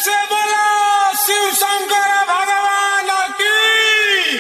से बोला शिव शंकर भगवान की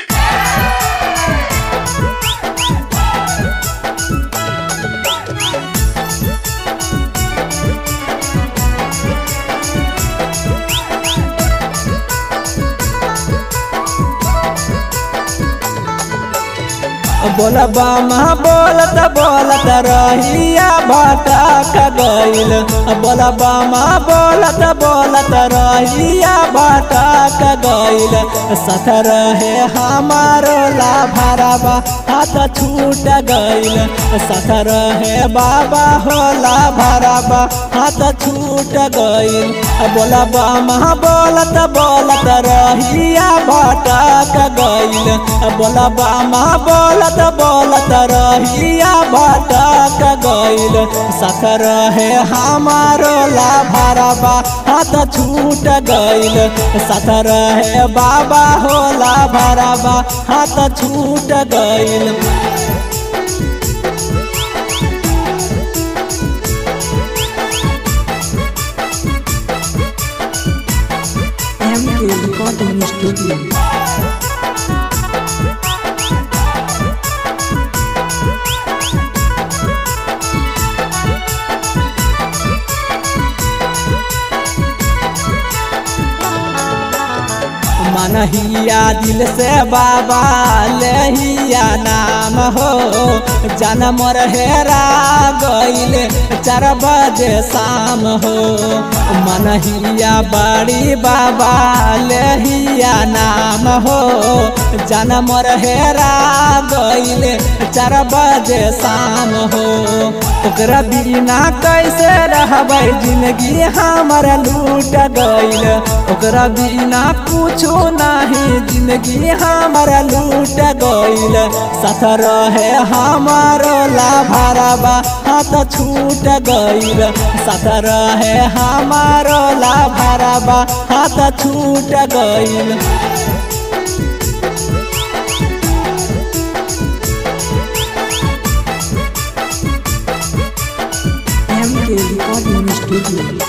बोला बामा बोलत बोलत रहिया भटक गइल बोला बामा बोलत बोलत रहिया भटक गइल सथ रहे हमारो लाभरबा हाथ छूट गइल सथ रहे बाबा होला भरबा हाथ छूट गइल बोला बामा बोलत बोलत रहिया भटक गइल बोला बामा बोलत बोलत रहिया भटक गइल सख रहे हमारो लाभरबा हाथ छूट गइल सख रहे बाबा होला भरबा हाथ छूट गइल MK Recording Studio. मनहिया दिल से बाबा लेहिया नाम हो जन्म हेरा गइल चार बजे शाम हो मनहिया बड़ी बाबा लेहिया नाम हो जन्म हेरा गइल चार बजे शाम हो ओकरा बिना कैसे रहबै जिंदगी हमर लूट गइल ओकरा बिना कुछो नहीं जिंदगी हमर लूट गइल साथ रहे हमारो लाभरबा हाथ छूट गइल साथ रहे हमारो लाभरबा हाथ छूट गइल MK Recording Studio.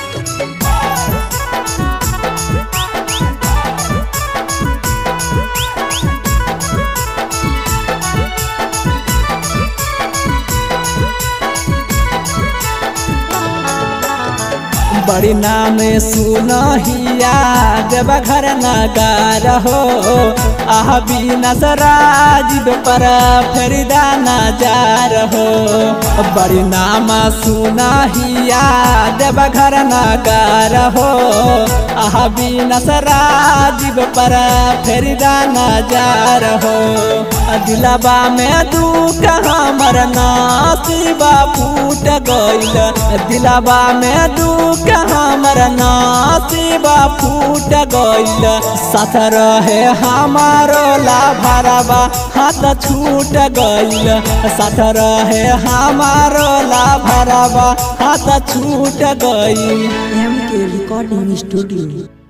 बड़ी नाम सुनहिया जब घर नगार हो आह बिनस राजीव पर फरीदा नजार हो बड़ी नाम सुनहिया जब घर नगार हो आह बिनस राजीव पर फरीदा नजार हो दिलबा में दुख हमर नासिबा फूट गइल दिलबा में दुख हमर नासिबा फूट गइल साथ रहे हमारो लाभरबा हाथ छूट गइल साथ रहे हमारो लाभरबा हाथ छूट गइल MK Recording Studio.